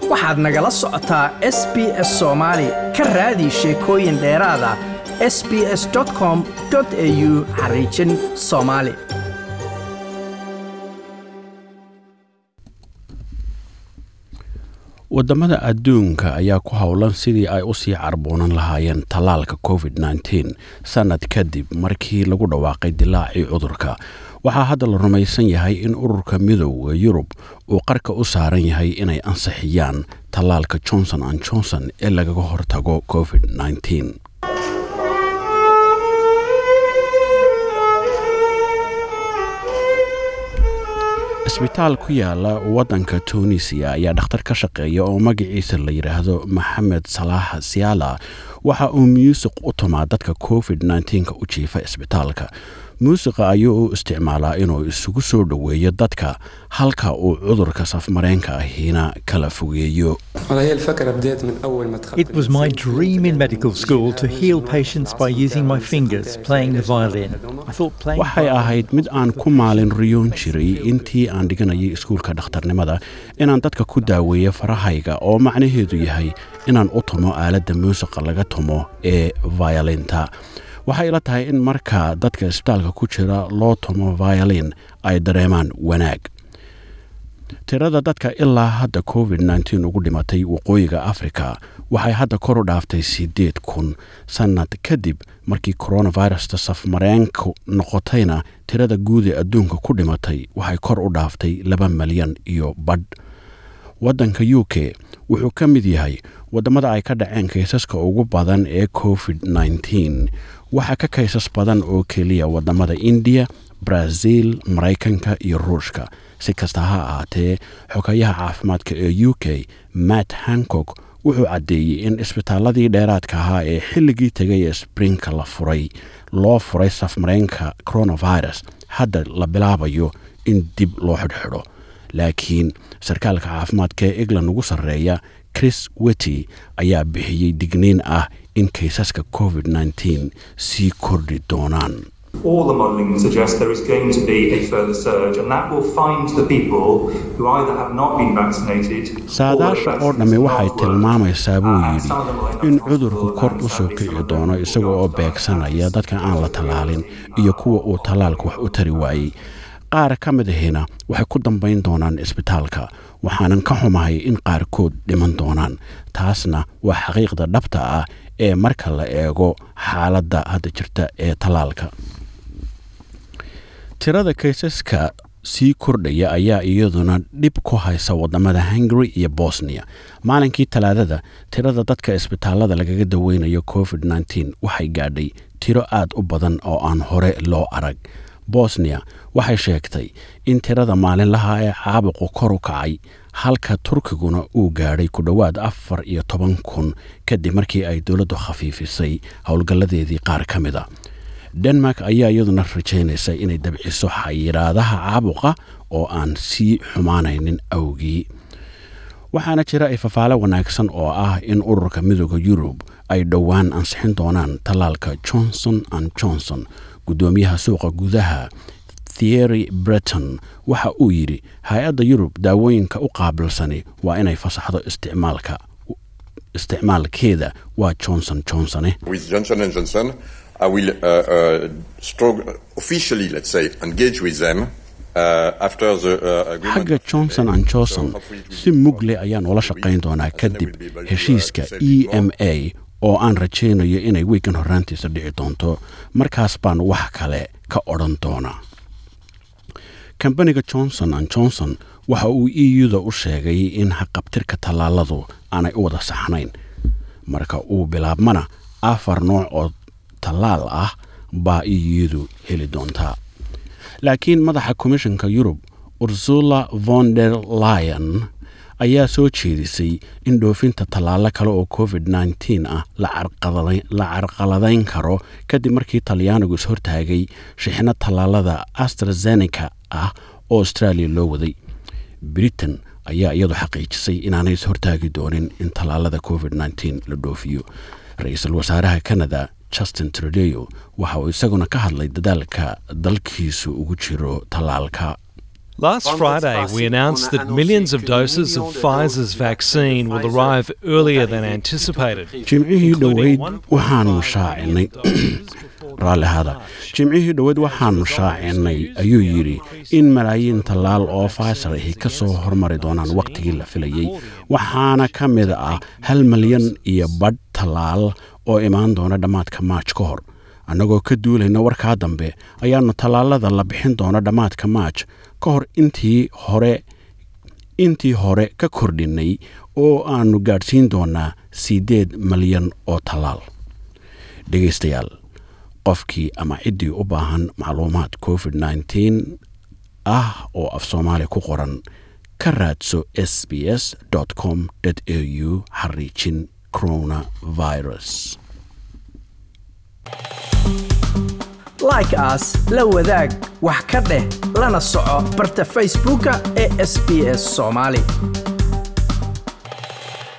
waxaad nagala socotaa s b s soomaali ka raadi sheekooyin dheeraada s b s com au xariijin soomaali wadamada adduunka ayaa ku howlan sidii ay usii carboonan lahaayeen tallaalka covid -19 sannad kadib markii lagu dhawaaqay dilaacii cudurka waxaa hadda la rumaysan yahay in ururka midooda yurub uu qarka u saaran yahay inay ansixiyaan tallaalka johnson an johnson ee lagaga hortago covid -19 isbitaal ku yaala waddanka tunisiya ayaa dhakhtar ka shaqeeya oo magaciisa la yidhaahdo maxamed salaax siyaala waxa uu muusiq u tumaa dadka covid -19ka u jiifa isbitaalka muusiqa ayuu u isticmaalaa inuu isugu soo dhoweeyo dadka halka uu cudurka safmareenka ahiina kala fogeeyo It was my dream in medical school to heal patients by using my fingers playing the violin. I thought playing waxay ahayd mid aan ku maalin riyoon jiray intii aan dhiganayay iskuulka dhakhtarnimada inaan dadka ku daaweeyo farahayga oo macnaheedu yahay inaan u tumo aaladda muusiqa laga tumo ee violinta waxay ila tahay in marka dadka isbitaalka ku jira loo tumo violin ay dareemaan wanaag tirada dadka ilaa hadda covid -19 ugu dhimatay waqooyiga afrika waxay hadda kor u dhaaftay siddeed kun sannad kadib markii coronavirusta safmareenku noqotayna tirada guud ee adduunka ku dhimatay waxay kor u dhaaftay laba malyan iyo badh waddanka u k wuxuu ka mid yahay waddamada ay ka dhaceen kaysaska ugu badan ee covid -19 waxaa ka kaysas badan oo keliya waddamada indiya brazil maraykanka iyo ruushka si kasta ha ahaatee xogayaha caafimaadka ee u k matt hankog wuxuu caddeeyey in isbitaaladii dheeraadka ahaa ee xilligii tegay ee sprinka la furay loo furay safmareenka coronavirus hadda la bilaabayo in dib loo xidhxidho laakiin sarkaalka caafimaadka ee england ugu sarreeya chris wety ayaa bixiyey digniin ah in kaysaska covid -19 sii kordhi doonaan All the modelling suggests there is going to be a further surge, and that will find the people who either have not been vaccinated saadaasha oo dhammi waxay tilmaamaysaa buu yidhi in cudurku kor u soo kici doono isaga oo beegsanaya dadka aan la tallaalin iyo kuwa uu tallaalka wax u tari waayey qaar ka mid ahina waxay ku dambayn doonaan isbitaalka waxaanan ka xumahay in qaarkood dhiman doonaan taasna waa xaqiiqda dhabta ah ee marka la eego xaaladda hadda jirta ee tallaalka tirada kaysaska sii kordhaya ayaa iyaduna dhib ku haysa waddamada hungary iyo bosniya maalinkii talaadada tirada dadka isbitaalada lagaga daweynayo covid -19 waxay gaadhay tiro aad u badan oo aan hore loo arag bosniya waxay sheegtay in tirada maalinlaha ee caabuqu kor u kacay halka turkiguna uu gaadhay ku dhowaad afar iyo toban kun kadib markii ay dowladdu khafiifisay howlgalladeedii qaar ka mid a denmark ayaa iyaduna rajaynaysa inay dabciso xayiraadaha caabuqa oo aan sii xumaanaynin awgii waxaana jira ifafaale wanaagsan oo ah in ururka midooda yurub ay dhowaan ansixin doonaan tallaalka johnson an johnson guddoomiyaha suuqa gudaha thiery breton waxa uu yidhi hay-adda yurub daawooyinka u qaabilsani waa inay fasaxdo isticmaalka isticmaalkeeda waa johnson johnsone With Johnson and Johnson, I will uh, uh, strong, officially, let's say, engage with them uh, after the uh, agreement. xagga johnson an johnson si mugle ayaan ula shaqayn doonaa kadib heshiiska e m a oo aan rajaynayo inay wiigan horraantiisa dhici doonto markaas baan wax kale ka odhan doonaa kambaniga johnson an johnson waxa uu e u-da u sheegay in haqabtirka tallaaladu aanay u wada saxnayn marka uu bilaabmana afar nooc oo tallaal ah baa e u-du heli doontaa laakiin madaxa komishanka yurub ursula von der lion ayaa soo jeedisay in dhoofinta tallaalo kale oo covid -19 ah la carqaladayn karo kadib markii talyaanigu is hortaagay shixno tallaalada astrazeneca ah oo australia loo waday britain ayaa iyadu xaqiijisay inaanay is hortaagi doonin in tallaalada covid -19 la dhoofiyo ra-iisul wasaaraha canada justin trudeyo waxa uu isaguna ka hadlay dadaalka dalkiisu ugu jiro tallaalka Last Friday, we announced that millions of doses of Pfizer's vaccine will arrive earlier than anticipated. jimcihii dhoweyd waxaanu shaacinay raalli ahaada jimcihii dhoweyd waxaanu shaacinay ayuu yidhi in malaayiin tallaal oo faysar ahi ka soo hormari doonaan wakhtigii la filayey waxaana ka mid ah hal malyan iyo badh tallaal oo imaan doona dhammaadka maaj ka hor annagoo ka duulayna warkaa dambe ayaannu tallaalada la bixin doona dhammaadka maaj ka hor intii hore intii hore ka kordhinnay oo aannu gaadhsiin doonaa siddeed malyan oo tallaal dhegaystayaal qofkii ama ciddii u baahan macluumaad covid nteen ah oo af soomaali ku qoran ka raadso s b s com au xariijin coronavirus like aas la wadaag wax ka dheh lana soco barta facebooka ee sb s soomaali